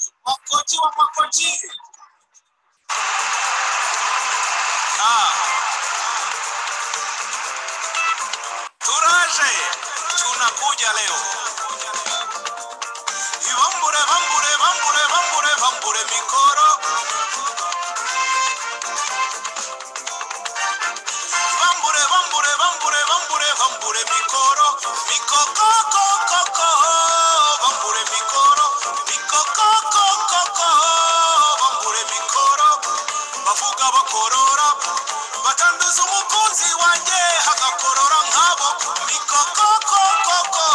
want you, I want more Jesus. Ah. Turaje, tunakuja leo. Ibambure, bambure, bambure, bambure, bambure mikoro. Bambure, bambure, bambure, bambure, bambure mikoro. Mikoko, ko, ko, ko, bambure mikoro. Mikoko, ko, ko, ko, bambure mikoro. Bavuga bakorora, batanduza umukunzi wanjye hagakorora nkabo. Mikoko, ko, ko, ko,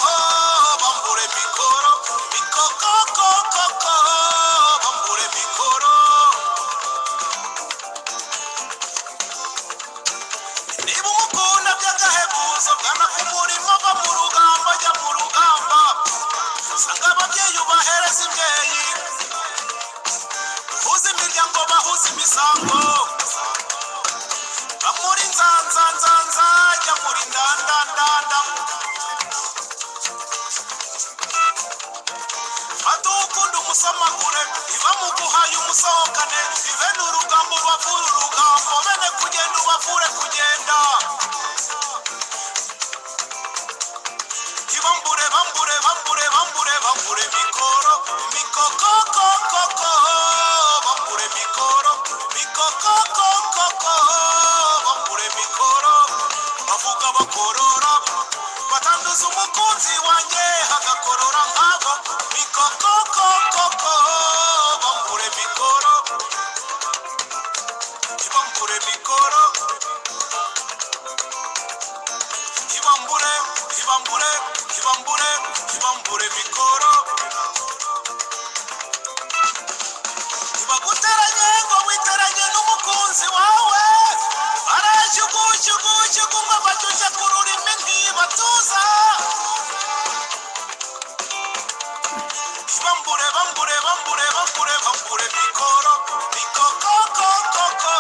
bambure mikoro. Mikoko, ko, ko, ko, bambure mikoro. niba umukunda by'agahebuzo gana ku murima va mu rugamba jya mu rugamba sanga ababyeyi ubahereza imbyeyi uhuze imiryango bahuze imisango va muri nzanzanzanza jya muri ndandandanda fata ukunda umusomakure iba mu guhaye umusohokane ive ni urugambo ubavura urugambo bene kugenda ubavure kugenda ibambure bambure bambure bambure bambure mikoro mikokokokoko bambure mikoro mikokokokoko bambure mikoro bavuga bakorora batanduza umukunzi wanjye hagakorora nkabo mikokokokoko bambure mikoro ibambure mikoro ibambure ibambure ibambure ibambure mikoro ibaguteranye ngo witeranye n'umukunzi wawe barashyugushyugushyugu ngo bacyushye ku rurimi ntibatuza bambure bambure bambure bambure bambure mikoro mikokokokoko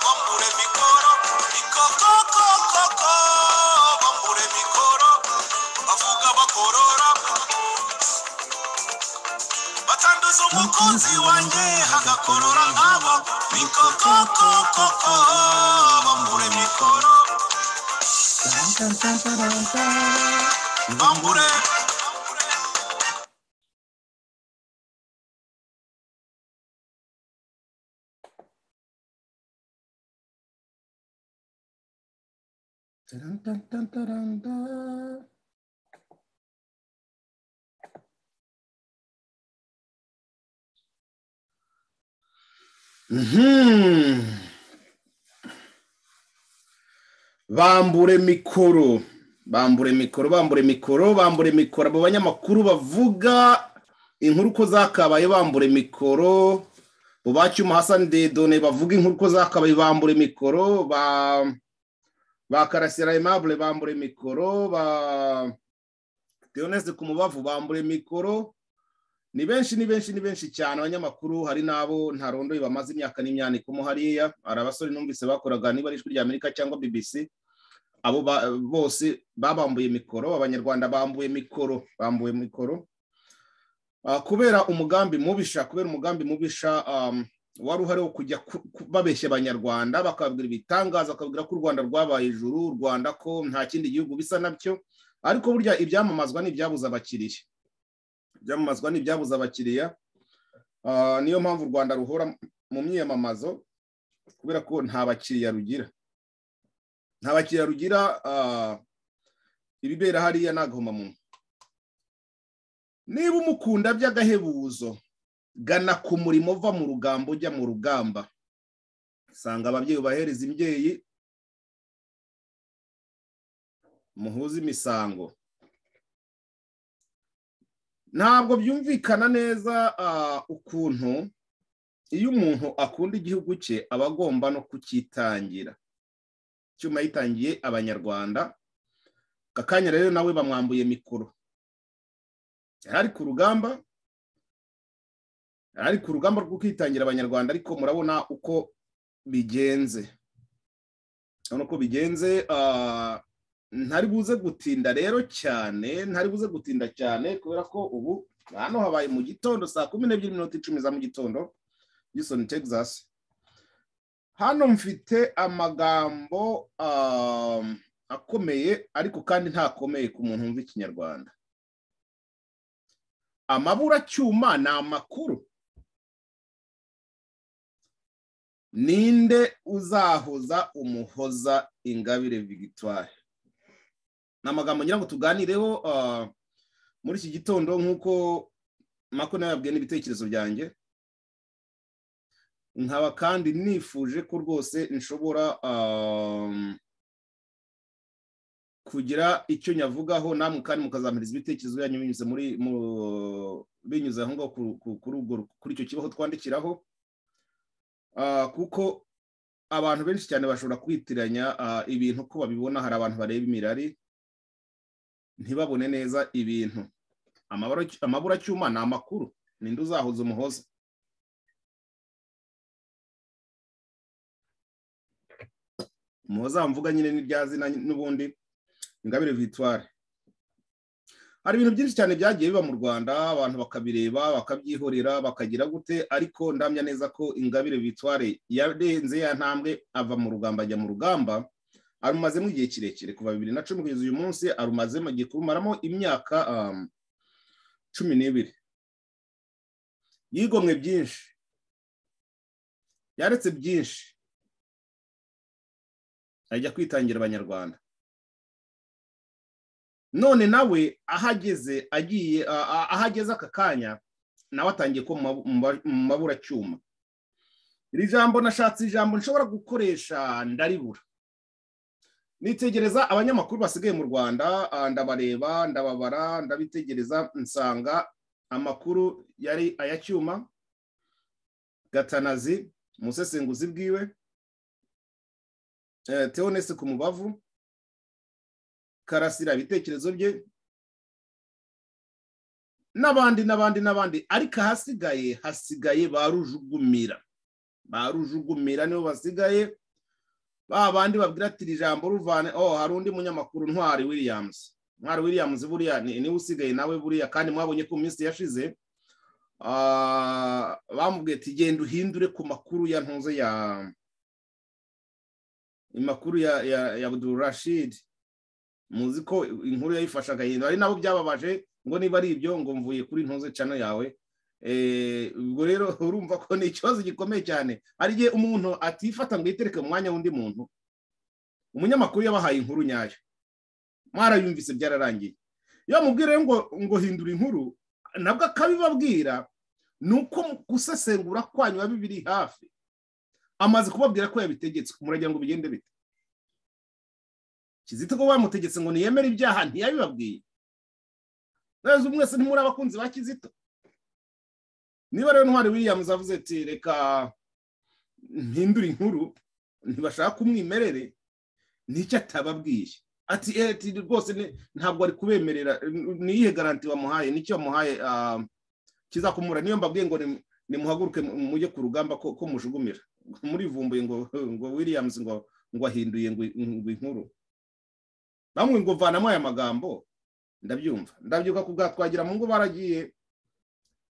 bambure mikoro mikokokokoko bambure mikoro bavuga bakorora batanduza umukunzi wanjye hagakorora nkabo mikokokokoko bambure mikoro bambure Mhm. bambure mikoro bambure mikoro bambure mikoro bambure mikoro abo banyamakuru bavuga inkuru uko zakabaye bambure mikoro bubacyuma hasani dedone bavuga inkuru uko zakabaye bambure mikoro ba ba karasira aimable bambure mikoro ba Dionese Kumubavu bambure mikoro ni benshi ni benshi ni benshi cyane abanyamakuru hari n'abo ntarondoye bamaze imyaka n'imyaniko mo hariya hari abasore numvise bakoraga niba ari ijwi rya amerika cyangwa bbc abo ba- bose babambuye mikoro abanyarwanda bambuye mikoro bambuye mikoro Ah, kubera umugambi mubisha kubera umugambi mubisha um, wari uhari wo kujya ku- ku- babeshya abanyarwanda bakababwira ibitangaza bakabwira ko u rwanda rwabaye ijuru u rwanda ko nta kindi gihugu bisa nabyo ariko burya ibyamamazwa ni ibyabuze abakiriya ibyamamazwa ni ibyabuze abakiriya Ah, niyo mpamvu u rwanda ruhora mu myiyamamazo kubera ko nta bakiriya rugira nta bakiriya rugira ah, ibibera hariya ni agahomamunwa niba umukunda by'agahebuzo gana ku murimo uva mu rugamba ujya mu rugamba usanga ababyeyi ubahereza imbyeyi muhuze imisango ntabwo byumvikana neza ah, ukuntu iyo umuntu akunda igihugu cye aba agomba no kucyitangira icyuma yitangiye abanyarwanda aka kanya rero nawe bamwambuye mikoro yari ari ku rugamba yari ari ku rugamba rwo kwitangira abanyarwanda ariko murabona uko bigenze urabona uko bigenze ah, ntari buze gutinda rero cyane ntari buze gutinda cyane kubera ko ubu hano habaye mu gitondo saa kumi n'ebyiri minota icumi za mu gitondo Houston Texas hano mfite amagambo um, akomeye ariko kandi ntakomeye ku muntu wumva ikinyarwanda amaburacyuma ni amakuru ninde uzahoza umuhoza ingabire victoire ni amagambo ngira ngo tuganireho ah, muri iki gitondo nk'uko mako nawe yabwiye n'ibitekerezo byanjye nkaba kandi nifuje ko rwose nshobora um, kugira icyo nyavugaho namwe kandi mukazampiriza ibitekerezo byanyu binyuze muri mu- binyuze aho ngaho ku- ku- kuri urwo- kuri icyo kibaho twandikiraho Ah, kuko abantu benshi cyane bashobora kwitiranya ah, ibintu ko babibona hari abantu bareba imirari ntibabone neza ibintu Amabara- amaburacyuma ni amakuru ninde uzahuza umuhoza umuhoza mvuga nyine n'irya zina n'ubundi ingabire victoire hari ibintu byinshi cyane byagiye biba mu rwanda abantu bakabireba bakabyihorera bakagira gute ariko ndamya neza ko ingabire victoire yarenze ya ntambwe ava mu rugamba ajya mu rugamba arumazemo igihe kirekire kuva bibiri na cumi kugeza uyu munsi arumazemo agiye kurumaramo imyaka um, cumi n'ibiri yigomwe byinshi yaretse byinshi ajya kwitangira abanyarwanda none nawe ahageze agiye a- a- ahageze aka kanya nawe atangiye ko mu mabu- mu ba- mu maburacyuma iri jambo nashatse ijambo nshobora gukoresha ndaribura nitegereza abanyamakuru basigaye mu rwanda ah, ndabareba ndababara ndabitegereza nsanga amakuru yari aya cyuma gatanazi umusesenguzi bwiwe eh, teonese ku mubavu karasira ibitekerezo bye n'abandi n'abandi n'abandi ariko ahasigaye hasigaye ba rujugumira ba rujugumira nibo basigaye ba bandi babwira ati iri jambo ruvane oh hari undi munyamakuru ntwari williams ntwari williams buriya ni- niwe usigaye nawe buriya kandi mwabonye ko mu minsi yashize ah, bamubwiye ati genda uhindure ku makuru ya ntuze ya amakuru ya ya, ya Abdul Rashid muzi ko inkuru yayifashe agahindura ari nabo byababaje ngo niba ari ibyo ngo mvuye kuri ntuze cano yawe Eh, ubwo rero urumva ko ni ikibazo gikomeye cyane hari igihe umuntu atifata ngo yitereke mu mwanya w'undi muntu umunyamakuru yabahaye inkuru nyayo mwarayumvise byararangiye iyo mubwira ngo ngo hindura inkuru nabwo akabibabwira ni uko mu gusesengura kwanyu biba bibiri hafi amaze kubabwira ko yabitegetse muragira ngo bigende bite kizito ko bamutegetse ngo ntiyemere ibyaha ntiyabibabwiye neza mwese ntimuri abakunzi ba kizito niba rero ntwari williams avuze ati reka mpindure inkuru ntibashaka umwimerere n'icyo atababwiye ati "Eh, ati rwose ni- ntabwo ari kubemerera niyihe garanti wamuhaye n'icyo wamuhaye ah, kizakumura niyo mbabwiye ngo ni- nimuhaguruke mu- mujye ku rugamba ko ko mujugumira murivumbuye ngo ngo williams ngo ngo ahinduye ngo ngo inkuru bamwe ngo vanamo aya magambo ndabyumva ndabyuka ku bwa twagira mu ngo baragiye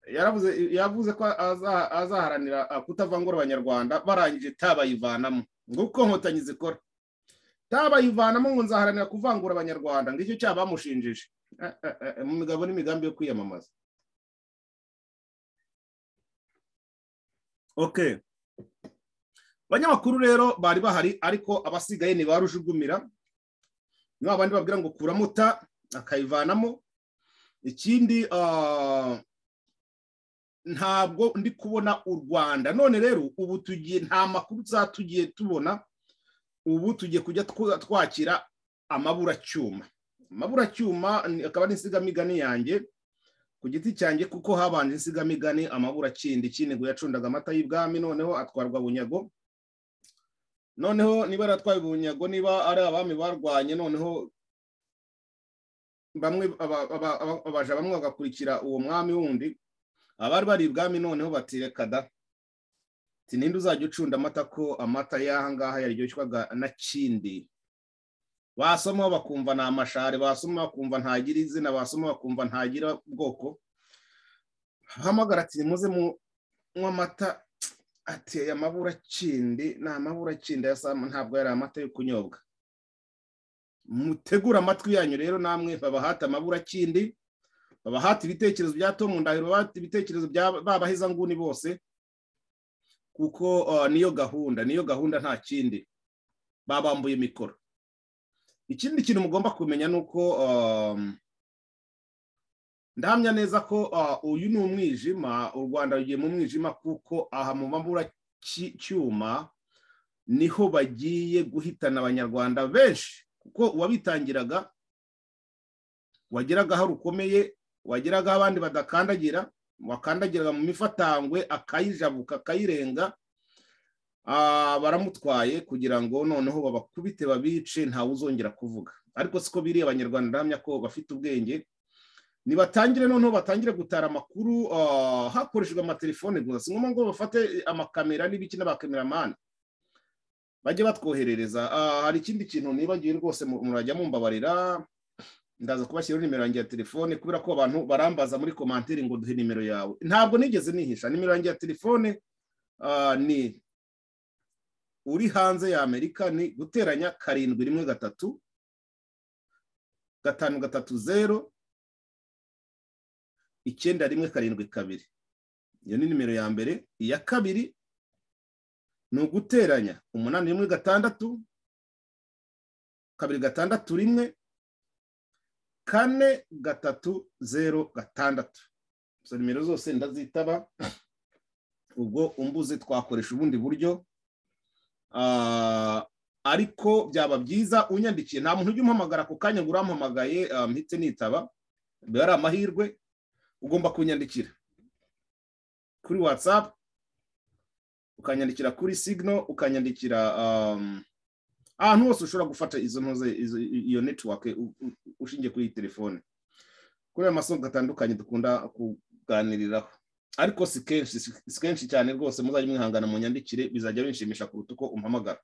yaravuze yavuze ko aza- azaharanira ah, kutavangura abanyarwanda barangije tabayivanamo ngo uko nkotanyi zikora tabayivanamo ngo nzaharanira kuvangura abanyarwanda ngicyo cyaha bamushinjije Eh, eh, eh, mu migabo n'imigambi yo kwiyamamaza okay abanyamakuru rero bari bahari ariko abasigaye ni ba rujugumira ni ba bandi babwira ngo kuramo ta akayivanamo ikindi ah, ntabwo ndi kubona u rwanda none rero ubu tugiye nta makuru za tugiye tubona ubu tugiye kujya tw- twakira amaburacyuma amaburacyuma ni- akaba ari insigamigani yanjye ku giti cyanjye kuko habanje insigamigani amaburakindi cy'innego yacundaga amata y'ibwami noneho atwarwa bunyago noneho niba aratwaye ubunyago niba ari abami barwanye noneho bamwe aba- aba- aba- abaja bamwe bagakurikira uwo mwami wundi abari bari ibwami noneho batireka da Ati, ninde uzajya ucunda amata ko amata y'aha ngaha yaryoshwaga na kindi basoma bakumva ni amashari basoma bakumva ntagira izina basoma bakumva ntagira ubwoko ahamagara ati nimuze munywa amata ati aya mabura akindi ni amabura akindi aya saa- ntabwo yari amata yo kunyobwa mutegure amatwi yanyu rero namwe babahate amabura akindi babahate ibitekerezo bya tomu ndahiro babahate ibitekerezo bya babahezanguni bose kuko uh, niyo gahunda niyo gahunda nta kindi babambuye imikoro ikindi kintu mugomba kumenya ni uko um, ndahamya neza ko uh, uyu ni umwijima u rwanda rugiye mu mwijima kuko aha mu mabura ki- cyuma niho bagiye guhitana abanyarwanda benshi kuko uwabitangiraga wageraga aho rukomeye wageraga aho abandi badakandagira wakandagiraga mu mifatangwe akayijabuka akayirenga ah, baramutwaye kugira ngo noneho babakubite babice ntawe uzongera kuvuga ariko siko biri abanyarwanda ndahamya ko bafite ubwenge nibatangire noneho batangire gutara amakuru ah, hakoreshejwe amatelefone gusa si ngombwa ngo bafate amakamera n'ibiki n'abakameramani bajye batwoherereza Ah, hari ikindi kintu nibagiwe rwose mu- murajya mumbabarira ndaza kubashyiraho nimero yanjye ya telefone kubera ko abantu barambaza muri komantiri ngo duhe nimero yawe ntabwo nigeze nihisha nimero yanjye ya telefone ah, ni uri hanze ya amerika ni guteranya karindwi rimwe gatatu gatanu gatatu zeru icyenda rimwe karindwi kabiri iyo ni nimero ya mbere iya kabiri ni uguteranya umunani rimwe gatandatu kabiri gatandatu rimwe kane gatatu zeru gatandatu izo nimero zose ndazitaba ubwo umbuze twakoresha ubundi buryo Ah, ariko byaba byiza unyandikiye nta muntu ujya umpamagara ako kanya ngo urampamagaye ah, mpite nitaba biba ari amahirwe ugomba kunyandikira kuri watsapu ukanyandikira kuri signo ukanyandikira um, ahantu hose ushobora gufata izo ntuze izo- i- iyo network u- u- ushingiye kuri iyi telefone kuri ayo masoko atandukanye dukunda kuganiriraho ariko si kenshi si si kenshi cyane rwose muzajya mwihangana mu nyandikire bizajya binshimisha kuruta uko umpamagara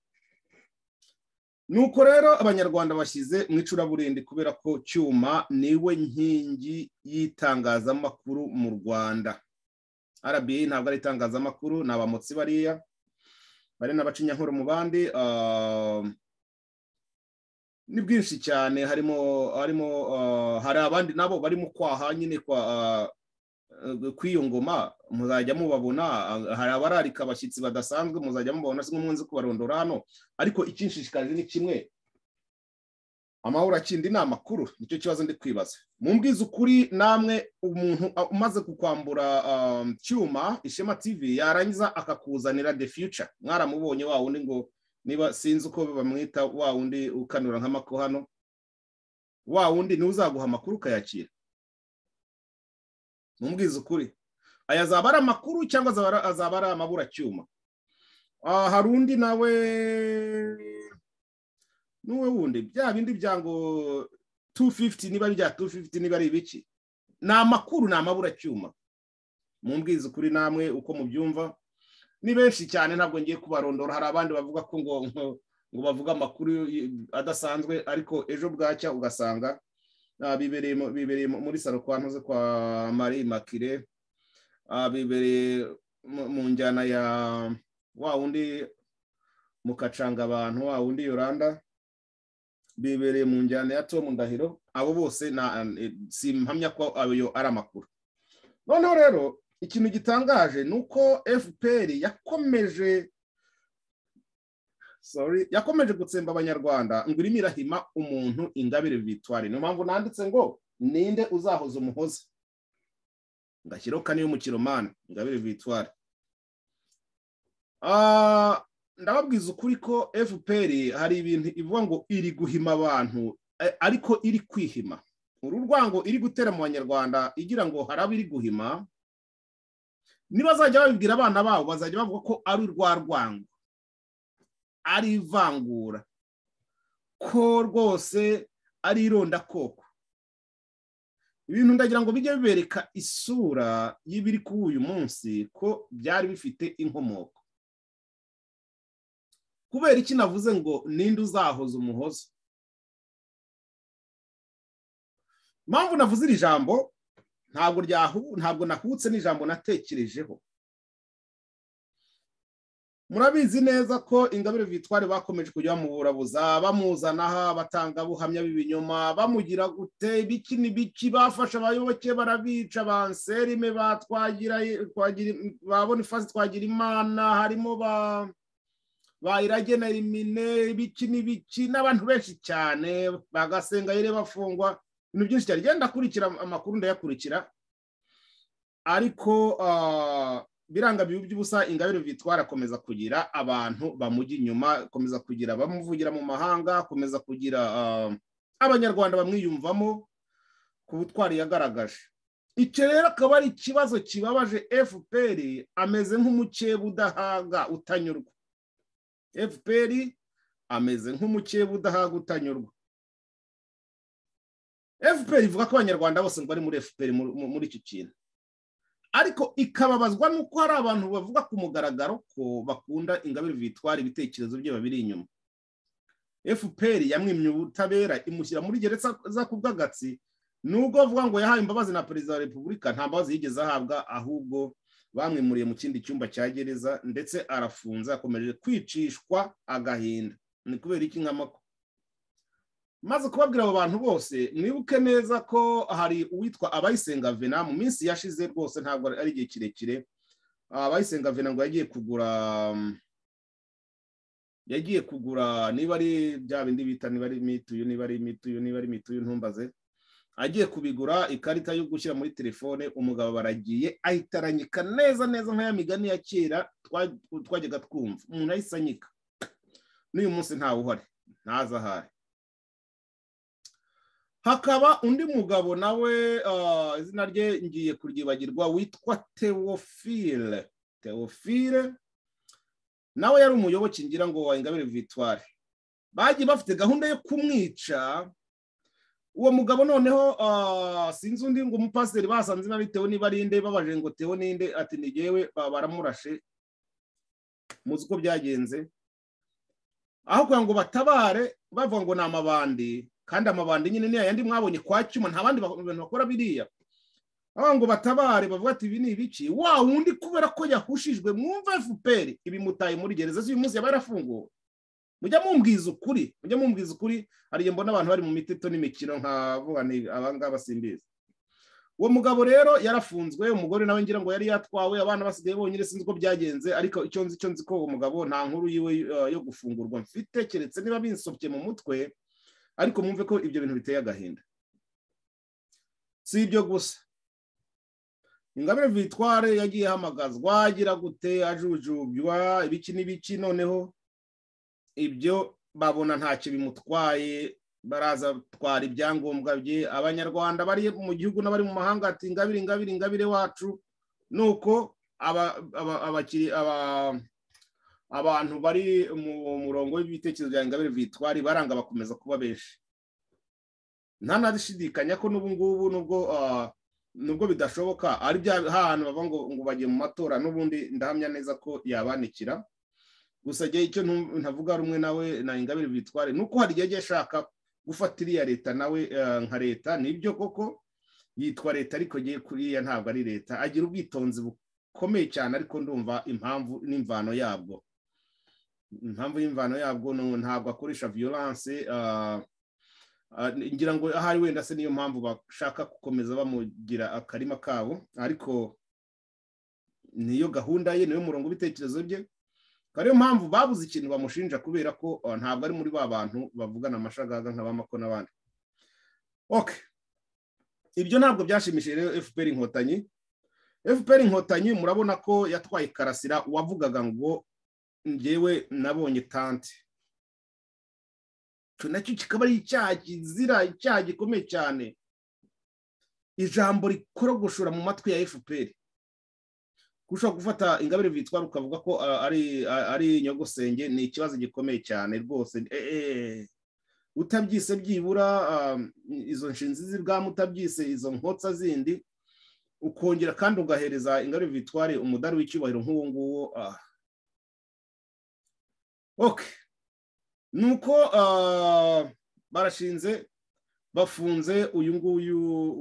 nuko rero abanyarwanda bashyize mu icuraburindi kubera ko cyuma niwe nkingi y'itangazamakuru mu rwanda RBA ntabwo ari itangazamakuru ni abamotsi bariya bari n'abacinyankuru mu bandi ah, ni bwinshi cyane harimo harimo ah, hari abandi nabo bari mu kwaha nyine kwa ah, eh, kw'iyo ngoma muzajya mubabona ah, hari abararika abashyitsi badasanzwe muzajya mubabona si nk'umunsi kubarondora hano ariko ikinshishikaje ni kimwe amahoro akindi ni amakuru nicyo kibazo ndi kwibaza mu mbwiza ukuri namwe umuntu a- umaze kukwambura um, cyuma ishema tv yarangiza akakuzanira the future mwaramubonye wa wundi ngo niba sinzi uko bamwita wa wundi ukanura nk'amako hano wa wundi niwe uzaguha amakuru ukayakira mu mbwiza ukuri aya azaba ari amakuru cyangwa azaba ari- azaba ari amaburacyuma Ah, hari undi nawe n'uwe wundi bya bindi bya ngo 250 niba ari bya 250 niba ari ibiki ni amakuru ni amaburacyuma mumbwize ukuri namwe uko mubyumva ni benshi cyane ntabwo ngiye kubarondora hari abandi bavuga ko ngo ngo- ngo bavuga amakuru y- adasanzwe ariko ejo bwacya ugasanga ah, bibereye mu- bibereye mu- muri salo kwa ntuze kwa marie makire ah, bibereye mu- mu njyana ya wa wundi mukacanga abantu wa wundi yoranda bibereye mu njyana ya Tom Ndahiro abo bose na eh, simpamya ko ayo ari amakuru noneho rero ikintu gitangaje ni uko FPR yakomeje sorry yakomeje gutsemba abanyarwanda ngo irimo irahima umuntu ingabire victoire niyo mpamvu nanditse ngo ninde uzahoza umuhoza ngashyiraho kane y'umukiromani ingabire victoire Ah, ndababwiza ukuri ko fpr hari ibintu ivuga ngo iri guhima abantu a- ariko iri kwihima uru rwango iri gutera mu banyarwanda igira ngo hari abo iri guhima nibazajya babibwira abana babo bazajya bavuga ko ari urwa rwango ari ivangura ko rwose ari irondakoko ibintu ndagira ngo bijye bibereka isura y'ibiri kuri uyu munsi ko byari bifite inkomoko kubera iki navuze ngo ninde uzahoza umuhoza impamvu navuze iri jambo ntabwo ryahu ntabwo nahutse n'ijambo natekerejeho murabizi neza ko ingabire vitwari bakomeje kujya bamuburabuza bamuzanaho abatangabuhamya b'ibinyoma bamugira gute ibiki n'ibiki bafashe abayoboke barabica banserime batwagira ba bonifasi twagira imana harimo ba bayirage na elimine ibiki n'ibiki n'abantu benshi cyane bagasenga yere bafungwa ibintu byinshi cyane genda akurikira amakuru ndayakurikira ariko biranga bibi by'ubusa ingabire vitwara akomeza kugira abantu bamujya inyuma akomeza kugira abamuvugira mu mahanga akomeza kugira abanyarwanda bamwiyumvamo ku butwari yagaragaje icyo rero akaba ari ikibazo kibabaje fpr ameze nk'umukeba udahaga utanyurwa fpr ameze nk'umukeba udahaga utanyurwa fpr ivuga ko abanyarwanda bose ngo bari muri fpr muri iki kintu ariko ikababazwa n'uko hari abantu bavuga ku mugaragaro ko bakunda ingabire vitwara ibitekerezo bye babiri inyuma fpr yamwimye ubutabera imushyira muri gereza za kubwagatsi nubwo avuga ngo yahaye imbabazi na perezida wa repubulika nta mbabazi yigeze ahabwa ahubwo bamwimuriye mu kindi cyumba cya gereza ndetse arafunze akomeje kwicishwa agahinda ni kubera iki nkamako maze kubabwira abo bantu bose mwibuke neza ko hari uwitwa abayisenga vena mu minsi yashize rwose ntabwo ari igihe kirekire abayisenga vena ngo yagiye kugura yagiye kugura niba ari bya bindi bita niba ari mituyu niba ari mituyu niba ari mituyu ntumbaze agiye kubigura ikarita yo gushyira muri telefone umugabo baragiye ahita aranyika neza neza nk'aya migani ya kera twajyaga twumva umuntu ahise anyika n'uyu munsi ntawe uhari ntaza ahari hakaba undi mugabo nawe izina rye ngiye kuryibagirwa witwa teofile teofile nawe yari umuyoboke ngira ngo wayingabire vitware bagiye bafite gahunda yo kumwica uwo mugabo noneho sinzi undi ngo umupasiteri basanze niba bitewe niba ari inde babaje ngo tewe n'inde ati ntigewe baramurashe muzi uko byagenze aho kugira ngo batabare bavuga ngo ni amabandi kandi amabandi nyine ni ayandi mwabonye kwa cyuma nta bandi bantu bakora biriya bavuga ngo batabare bavuga ati ibi ni ibiki wa wundi kubera ko yahushijwe mwumva efuperi ibi mutaye muri gereza z'uyu munsi yaba yarafunguwe mujya mumbwiza ukuri mujya mumbwiza ukuri hari igihe mbona abantu bari mu miteto n'imikino nka vuba abangaba simbizi uwo mugabo rero yarafunzwe umugore nawe ngira ngo yari yatwawe abana basigaye bonyine sinzi uko byagenze ariko icyo nzi icyo nzi ko uwo mugabo nta nkuru yiwe yo gufungurwa mfite keretse niba binsobye mu mutwe ariko mwumve ko ibyo bintu biteye agahinda si ibyo gusa ingabire vitware yagiye ahamagazwa agira gute ajujubwa ibiki n'ibiki noneho ibyo babona ntacyo bimutwaye baraza batwara ibyangombwa bye abanyarwanda bari mu gihugu n'abari mu mahanga ati ingabire ingabire ingabire wacu nuko abantu bari mu murongo w'ibitekerezo bya ingabire vitwari baranga bakomeza kuba benshi nta nashidikanya ko n'ubu ngubu nubwo nubwo bidashoboka ari bya hantu bavuga ngo bagiye mu matora n'ubundi ndahamya neza ko yabanikira gusa igihe icyo ntavuga rumwe nawe na ingabire bitware ni uko hari igihe agiye ashaka gufata iriya leta nawe nka leta nibyo koko yitwa leta ariko agiye kuriya ntabwo ari leta agira ubwitonzi bukomeye cyane ariko ndumva impamvu n'imvano yabwo impamvu y'imvano yabwo ntabwo akoresha viyoranse ngira ngo ahari wenda se niyo mpamvu bashaka gukomeza bamugira akarima kabo ariko niyo gahunda ye niyo murongo w'ibitekerezo bye ariyo mpamvu babuze ikintu bamushinja kubera ko ntabwo ari muri ba bantu bavugana amashagaga nka ba mako n'abandi oke ibyo ntabwo byashimishije rero fpr inkotanyi fpr inkotanyi murabona ko yatwaye karasira wavugaga ngo ngewe nabonye tante icyo nacyo kikaba ari icyaha kizira icyaha gikomeye cyane ijambo rikorogoshora mu matwi ya fpr ushobora gufata ingabire vitwara ukavuga ko ari nyogosenge ni ikibazo gikomeye cyane rwose utabyise byibura izo nshinzi z'ibwami utabyise izo nkotsa zindi ukongera kandi ugahereza ingabire vitware umudari w'icyubahiro nk'uwo nguwo ni uko barashinze bafunze uyu nguyu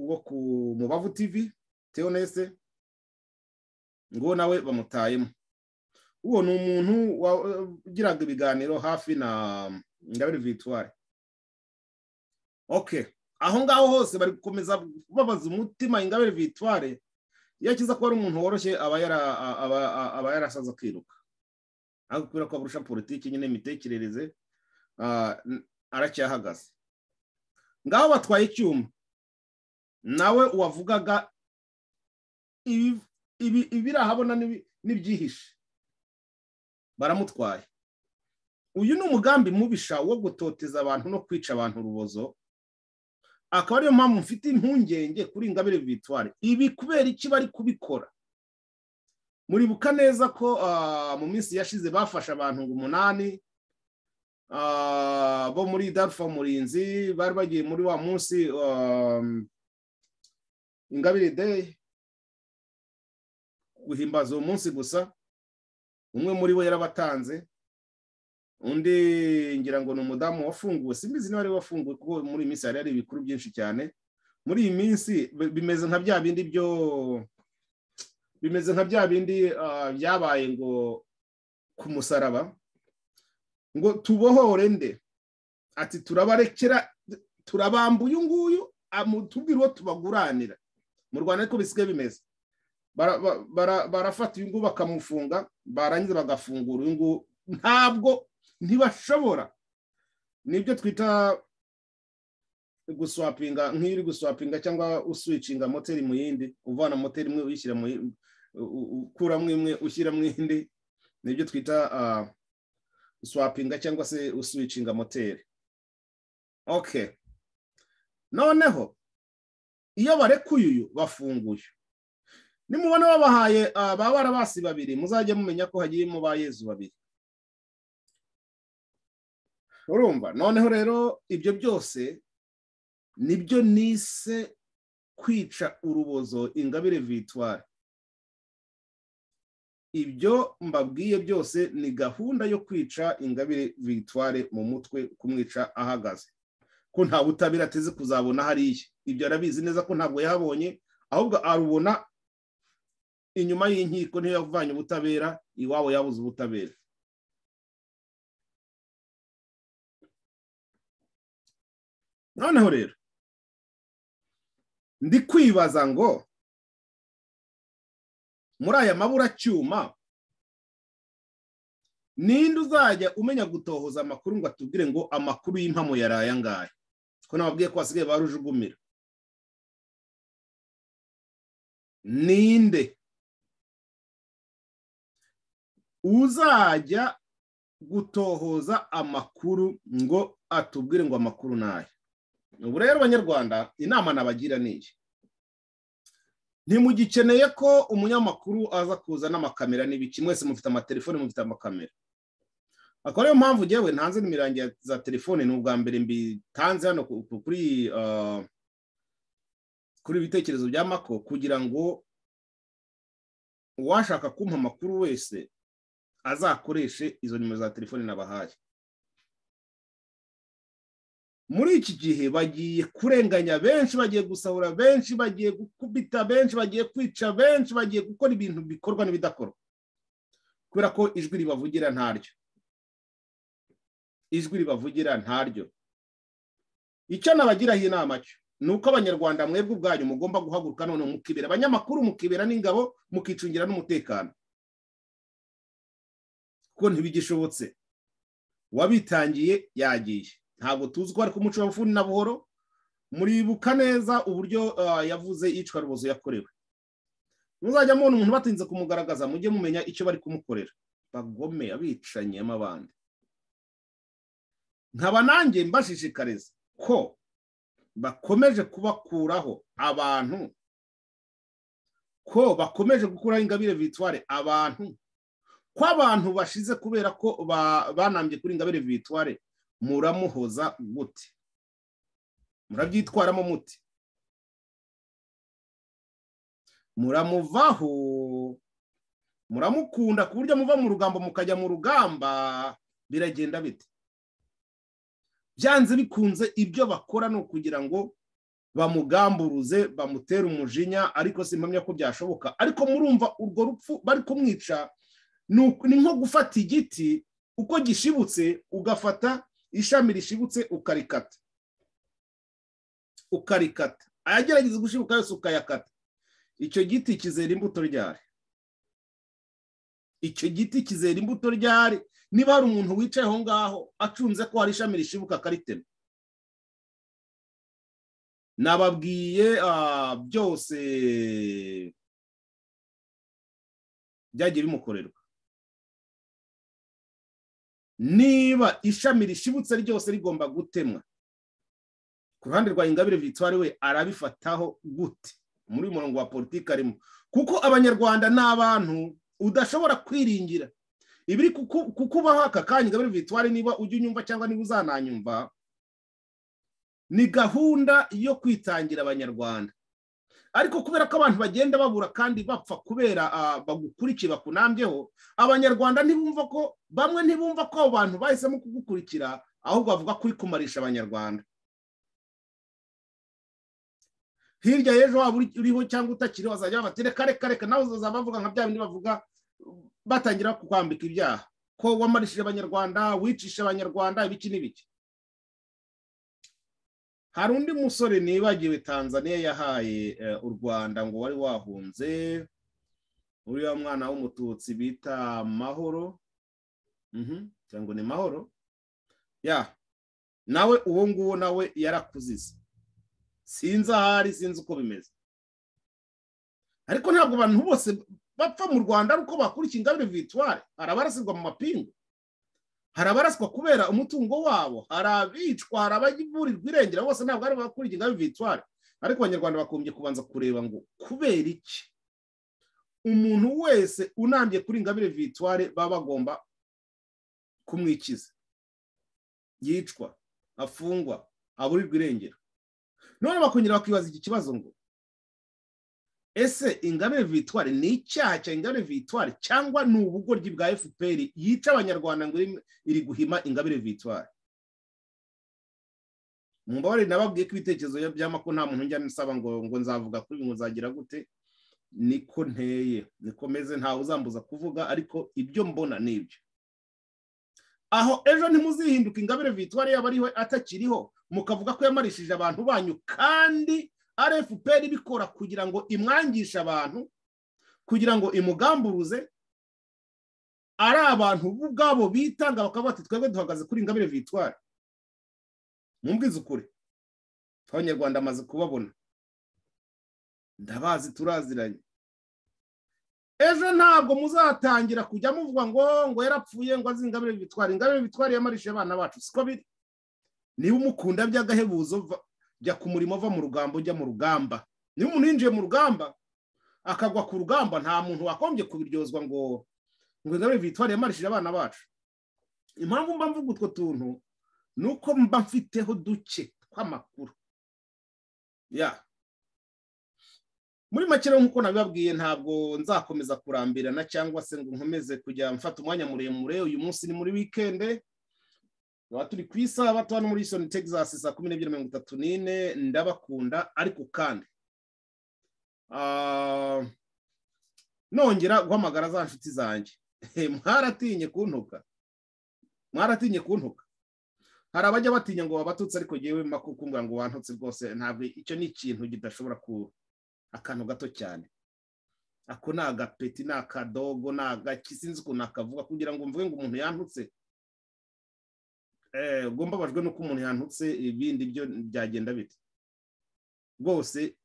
wo ku mubavu tivi teonese ngo nawe bamutayemo uwo ni umuntu wa- ugiraga ibiganiro hafi na ingabire victoire oke aho ngaho hose bari gukomeza babaza umutima ingabire victoire iyo akiza ko ari umuntu woroshye aba yara- aba- aba- aba yarasaza akiruka ariko kubera ko aburusha politiki nyine imitekerereze ah, n- aracyahagaze ngaho batwaye icyuma nawe uwavugaga ibi- ibi- ibirahabona n'ibi- n'ibyihishe baramutwaye uyu ni umugambi mubisha wo gutoteza abantu no kwica abantu urubozo akaba ariyo mpamvu mfite impungenge kuri ingabire victoire ibi kubera iki bari kubikora muribuka neza ko ah, mu minsi yashize bafashe abantu ngo umunani ah, bo muri darufa murinzi bari bagiye muri wa munsi ah, ingabire day guhimbaza uwo munsi gusa umwe muri bo yarabatanze undi ngira ngo ni umudamu wafunguwe simbizi niba ari wafunguwe kuko muri iyi minsi hari hari ibikuru byinshi cyane muri iyi minsi bi- bimeze nka bya bindi byo bimeze nka bya bindi ah, byabaye ngo ku musaraba ngo tubohore nde ati turabarekera turabamba uyu nguyu amu- tubwire uwo tubaguranira mu rwanda ariko bisigaye bimeze bara- ba- bara- barafata uyu nguyu bakamufunga barangiza bagafungura uyu nguyu ntabwo ntibashobora nibyo twita guswapinga nk'iyo uri guswapinga cyangwa uswicinga moteri mu yindi uvana moteri imwe uyishyira mu yi- u- u- ukuramo imwe ushyiramo indi nibyo twita ah, uswapinga cyangwa se uswicinga moteri okay noneho iyo barekuye uyu bafunguye nimubona babahaye ah, ba barabasi babiri muzajye mumenya ko hagiyemo ba yezu babiri urumva noneho rero ibyo byose nibyo nise kwica urubozo ingabire victoire ibyo mbabwiye byose ni gahunda yo kwica ingabire victoire mu mutwe kumwica ahagaze ko nta butabera ateze kuzabona hariya ibyo arabizi neza ko ntabwo yahabonye ahubwo arubona inyuma y'inkiko niyo yavanye ubutabera iwabo yabuze ubutabera noneho rero ndi kwibaza ngo muri aya maburacyuma ninde uzajya umenya gutohoza amakuru ngo atubwire ngo amakuru y'impamo yari aya ngaya ko nababwiye ko basigaye barujugumira ninde uzajya gutohoza amakuru ngo atubwire ngo amakuru ni aya ubu rero banyarwanda inama nabagira ni iyi ntimugikeneye ko umunyamakuru aza kuza n'amakamera n'ibiki mwese mufite amatelefone mufite amakamera akaba ariyo mpamvu ngewe ntanze nimero yanjye za telefone ni ubwa mbere mbitanze hano ku- ku- kuri ah, kuri ibitekerezo bya mako kugira ngo uwashaka kumpa amakuru wese azakoreshe izo nimero za telefone nabahaye muri iki gihe bagiye kurenganya benshi bagiye gusahura benshi bagiye gukubita benshi bagiye kwica benshi bagiye gukora ibintu bikorwa n'ibidakorwa kubera ko ijwi ribavugira ntaryo ijwi ribavugira ntaryo icyo nabagiraho inama cyo ni uko abanyarwanda mwebwe ubwanyu mugomba guhaguruka none mukibera abanyamakuru mukibera n'ingabo mukicungira n'umutekano kuko ntibigishobotse uwabitangiye yagiye ntabwo tuzi ko ari ku muco w'abafuni na buhoro muribuka neza uburyo ah, yavuze iyicwa rubozo yakorewe muzajya mubona umuntu batinze kumugaragaza mujye mumenya icyo bari kumukorera bagome abicanyi amabandi nkaba nanjye mbashishikariza ko bakomeje kubakuraho abantu ko bakomeje gukuraho ingabire victoire abantu ko abantu bashize kubera ko ba- banambye kuri ingabire victoire muramuhoza gute murabyitwaramo mute muramuvaho muramukunda ku buryo muva mu rugamba mukajya mu rugamba biragenda bite byanze bikunze ibyo bakora ni ukugira ngo bamugamburuze bamutere umujinya ariko simpamya ko byashoboka ariko murumva urwo rupfu bari kumwica ni uku- ni nko gufata igiti uko gishibutse ugafata ishami rishibutse ukarikata ukarikata ayagerageza gushibuka yose ukayakata icyo giti kizera imbuto ryari icyo giti kizera imbuto ryari niba hari umuntu wicaye aho ngaho acunze ko hari ishami rishibuka akaritema nababwiye ah, byose byagiye bimukorerwa niba ishami rishibutse ryose rigomba gutemwa ku ruhande rwa ingabire victoire we arabifataho gute muri uyu murongo wa politiki arimo kuko abanyarwanda ni abantu udashobora kwiringira ibiri kuku- kukubaho aka kanya ingabire victoire niba ujya unyumva cyangwa niba uzananyumva ni gahunda yo kwitangira abanyarwanda ariko kubera ko abantu bagenda babura kandi bapfa kubera ah, bagukurikiye bakunambyeho abanyarwanda ntibumva ko bamwe ntibumva ko abo bantu bahisemo kugukurikira ahubwo bavuga kuri kumarisha abanyarwanda hirya y'ejo waba uri- uriho cyangwa utakiriho bazajya bafata reka reka reka nawe uzazaba bavuga nka bya bindi bavuga batangira kukwambika ibyaha ko wamarishije abanyarwanda wicisha abanyarwanda ibiki n'ibiki hari undi musore nibagiwe tanzania yahaye eh, u rwanda ngo wari wahunze uriya mwana w'umututsi bita mahoro Mhm, cyangwa ni mahoro ya nawe uwo nguwo nawe yarakuzize sinzi ahari sinzi uko bimeze ariko ntabwo abantu bose bapfa mu rwanda ari uko bakurikiye ingabire victoire hari abarasirwa mu mapingu hari abaraswa kubera umutungo wabo hari abicwa hari abavurirwa irengera bose ntabwo ari abakuriye ingabire victoire ariko abanyarwanda bakomeje kubanza kureba ngo kubera iki umuntu wese unambye kuri ingabire victoire baba bagomba kumwikiza yicwa afungwa aburirwa irengero none bakongera bakibaza iki kibazo ngo ese ingabire victoire ni icyaha cya ingabire victoire cyangwa ni ubugoryi bwa fpr yica abanyarwanda ngo iri- iri guhima ingabire victoire mumbabarire nababwiye ko ibitekerezo byama ko nta muntu njya nsaba ngo ngo nzavuga kuri ibi ngo nzagira gute niko nteye niko meze ntawe uzambuza kuvuga ariko ibyo mbona ni ibyo aho ejo ntimuzihinduka ingabire victoire yaba ariho atakiriho mukavuga ko yamarishije abantu banyu kandi rfpr ibikora kugira ngo imwangishe abantu kugira ngo imugamburuze ari abantu bo ubwabo bitanga bakavuga bati twebwe duhagaze kuri ingabire victoire mumbwize ukuri abanyarwanda amaze kubabona ndabazi turaziranye ejo ntabwo muzatangira kujya muvuga ngo ngo yarapfuye ngo azi ingabire bitwara ingabire bitwara yamarishije abana bacu siko biri niba umukunda by'agahebuzo va- jya ku murimo va mu rugamba ujya mu rugamba niba umuntu yinjiye mu rugamba akagwa ku rugamba nta muntu wakombye kubiryozwa ngo ngo ingabire vitwari yamarishije abana bacu impamvu mba mvuga utwo tuntu ni uko mba mfiteho duke tw'amakuru ya muri make rero nk'uko nabibabwiye ntabwo nzakomeza kurambirana cyangwa se ngo nkomeze kujya mfata umwanya muremure uyu munsi ni muri wikende tuba turi ku isabato hano muri isoni texas saa kumi n'ebyiri mirongo itatu n'ine ndabakunda ariko kandi ah, nongera guhamagara za nshuti zanjye mwaratinye kuntuka mwaratinye kuntuka hari abajya batinya ngo babatutse ariko ngewe makukumbwira ngo wantutse rwose ntabwo icyo ni ikintu kidashobora ku akantu gato cyane ako ni agapeti ni akadogo ni agaki sinzi ukuntu akavuga kugira ngo mvuge ngo umuntu yantutse Eh, ubwo mbabajwe n'uko umuntu yantutse ibindi byo byagenda bite rwose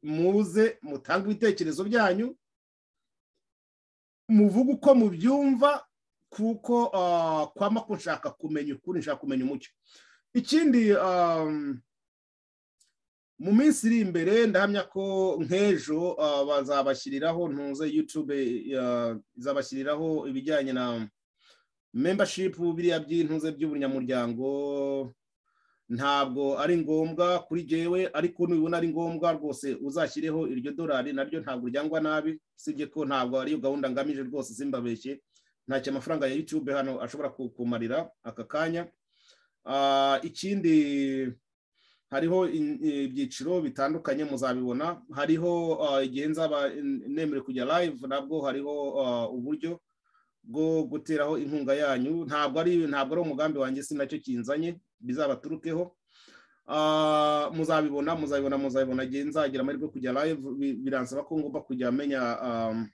muze mutange ibitekerezo byanyu muvuge uko mubyumva kuko ah, kwama ko nshaka kumenya ukuri nshaka kumenya umucyo ikindi ah, mu minsi iri imbere ndahamya ko nk'ejo ah, bazabashyiriraho ntuze yutube izabashyiriraho ibijyanye na membership biriya by'intuze by'ubunyamuryango ntabwo ari ngombwa kuri jewe ariko nubibona ari ngombwa rwose uzashyireho iryo dorari naryo ntabwo ryangwa nabi usibye ko ntabwo ariyo gahunda ngamije rwose simbabeshye ntacyo amafaranga ya yutube hano ashobora ku- kumarira aka kanya Ah, ikindi hariho in- ibyiciro bitandukanye muzabibona hariho ah, igihe nzaba nemerewe kujya live nabwo hariho ah, uburyo bwo guteraho inkunga yanyu ntabwo ari ntabwo ari umugambi wanjye si nacyo kinzanye bizabaturukeho Ah, muzabibona muzabibona muzabibona igihe nzagira amahirwe yo kujya live bi- biransaba ko ngomba kujya menya ah,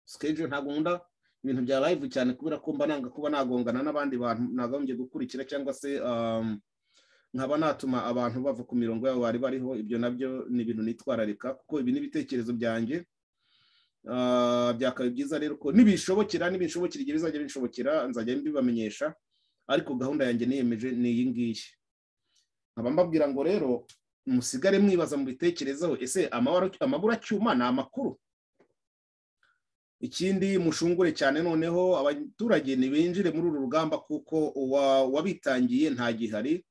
schedule ntabwo nkunda ibintu bya live cyane kubera ko mba nanga kuba nagongana n'abandi bantu nagombye gukurikira cyangwa se um, nkaba natuma abantu bava ku mirongo yabo bari bariho ibyo nabyo ni ibintu nitwararika kuko ibi ni ibitekerezo byanjye Ah, byakaba byiza rero ko nibishobokera nibishobokera igihe bizajya binshobokera nzajya mbibamenyesha ariko gahunda yanjye niyemeje ni iyi ngiyi nkaba mbabwira ngo rero musigare mwibaza mu bitekerezaho ese amabara- amaguru acyuma ni amakuru ikindi mushungure cyane noneho abaturage ntibinjire muri uru rugamba kuko uwa- uwabitangiye nta gihari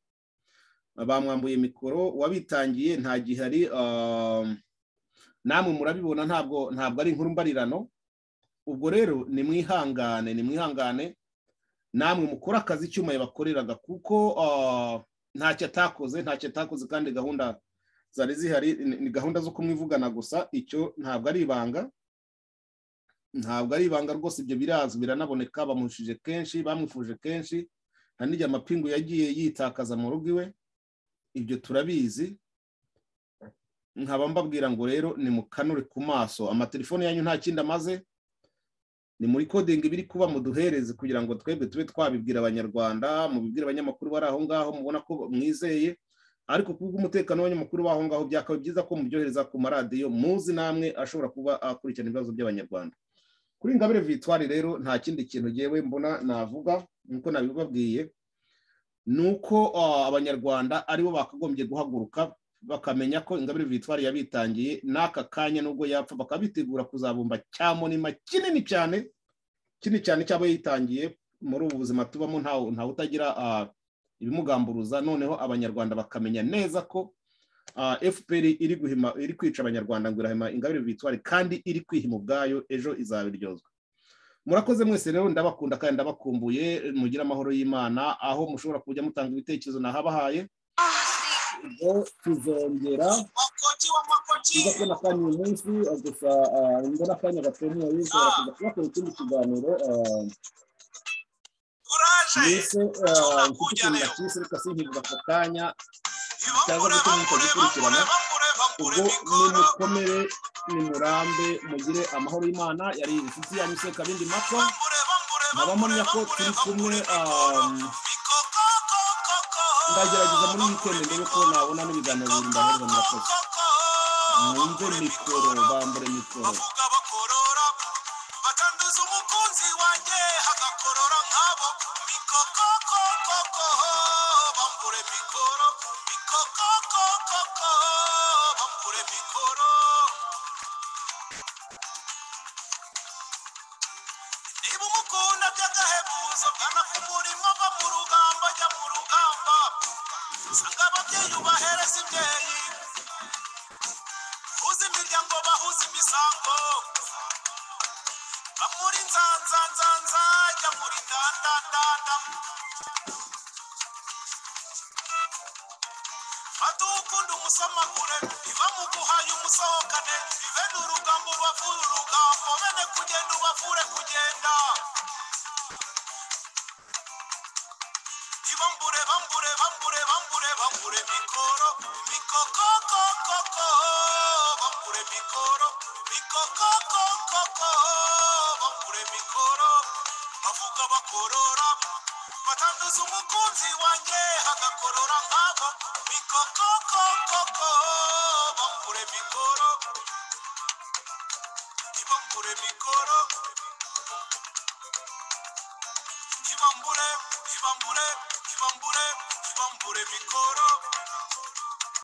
bamwambuye mikoro uwabitangiye nta gihari ah, namwe murabibona ntabwo ntabwo ari inkuru mbarirano ubwo rero nimwihangane nimwihangane namwe mukore akazi icyuma yabakoreraga kuko ah, ntacyo atakoze ntacyo atakoze kandi gahunda zari zihari ni- ni gahunda zo kumwivugana gusa icyo ntabwo ari ibanga ntabwo ari ibanga rwose ibyo birazwi biranaboneka bamushije kenshi bamwifuje kenshi nta n'igihe amapingu yagiye yitakaza mu rugo iwe ibyo turabizi nkaba mbabwira ngo rero ni mukanure ku maso amatelefone yanyu nta kindi amaze ni muri kodingi biri kuba muduhereze kugira ngo twebwe tube twabibwira abanyarwanda mubibwire abanyamakuru bari aho ngaho mubona ko mwizeye ariko kubw'umutekano w'abanyamakuru b'aho ngaho byakaba byiza ko mubyohereza ku maradiyo muzi namwe ashobora kuba akurikirana ibibazo by'abanyarwanda kuri ingabire victoire rero nta kindi kintu ngewe mbona navuga nk'uko nabibabwiye ni uko ah, abanyarwanda aribo bakagombye guhaguruka bakamenya ko ingabire victoire yabitangiye n'aka kanya nubwo yapfa bakaba bitegura kuzabumba cya monima kinini cyane kinini cyane cyabo yitangiye muri ubu buzima tubamo ntawe ntawe utagira ah, ibimugamburuza noneho abanyarwanda bakamenya neza ko ah, fpr iri guhima iri kwica abanyarwanda ngo irahima ingabire victoire kandi iri kwihima ubwayo ejo izabiryozwa murakoze mwese rero ndabakunda kandi ndabakumbuye mugire amahoro y'imana aho mushobora kujya mutanga ibitekerezo nahabahaye ubwo tuzongera makoti wa makoti nza kubona kandi uyu munsi ah, gusa ah, mbona akanya gatemewe nshobora kuza kubakora ikindi kiganiro ah, uraje mbese ah, mfite ikintu nakise reka sinkibuze ako kanya cyangwa ibambure se bambure gukurikirana. bambure bambure bambure ubwo mikoro nimukomere nimurambe mugire amahoro y'imana yari inshuti yanyu se kabindi mato bambure bambure nkaba mpamya ko bambure turi kumwe mikoro ah, mikoko koko ndagerageza muri weekend ndebe ko nabona n'ibiganiro bibiri ndahereza murakoze mwumve mikoro bambure mikoro bavuga bakorora bakanduza umukunzi wanjye hagakorora nkabo mikokokokoko bambure mikoro mikokokokoko bambure mikoro niba umukunda by'agahebuzo gana ku murimo va mu rugamba jya mu rugamba usanga ababyeyi ubahereza imbyeyi uzi imiryango bahuza imisango bamuri nzanzanzanza jya muri ndandandanda fata ukunda umusomakure iva mu guhaye umusohokane ive ni urugambo rubavura urugambo bene kugenda ubavure kugenda Ibambure, bambure, bambure, bambure, bambure mikoro, mikokokokoko, bambure mikoro, mikokokokoko, bambure mikoro, bavuga bakorora, batanduza umukunzi wanjye hagakorora nkabo, mikokokokoko, bambure mikoro, ibambure mikoro, ibambure ibambure ibambure ibambure mikoro